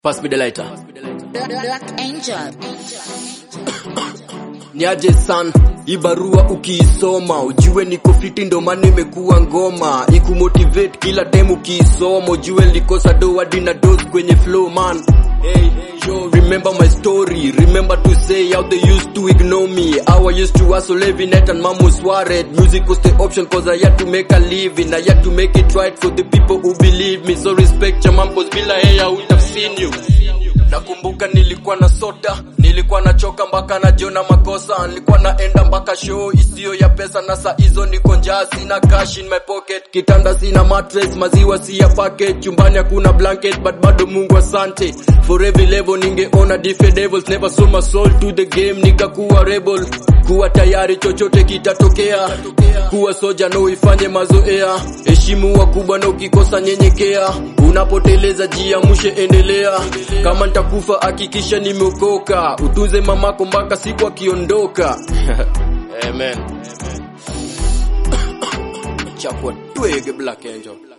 Pass me the lighter. Black Angel. Niaje san, hii barua ukiisoma ujue niko fiti ndo maana imekuwa ngoma ikumotivate kila time ukiisoma ujue nilikosa do hadi na dose kwenye flow man Hey, yo, remember my story. Remember to say how they used to ignore me. How I used to hustle every night and mom was worried. Music was the option cause I had to make a living. I had to make it right for the people who believe me. So respect your mom cause bila yeye I would have seen you. Nakumbuka nilikuwa na soda, nilikuwa nachoka mpaka najiona makosa, nilikuwa naenda mpaka show isiyo ya pesa, na saa hizo niko njaa, sina cash in my pocket, kitanda sina mattress, maziwa si ya packet, chumbani hakuna blanket, but bado Mungu asante for every level. Ningeona different devils, never sold my soul to the game, nikakuwa rebel, kuwa tayari chochote kitatokea, kuwa soja no ifanye mazoea, heshimu wakubwa na ukikosa nyenyekea, unapoteleza jiamushe, endelea kama nitakufa hakikisha nimeokoka, utuze mamako mpaka siku akiondoka. Amen. Chapwa twege Black Angel.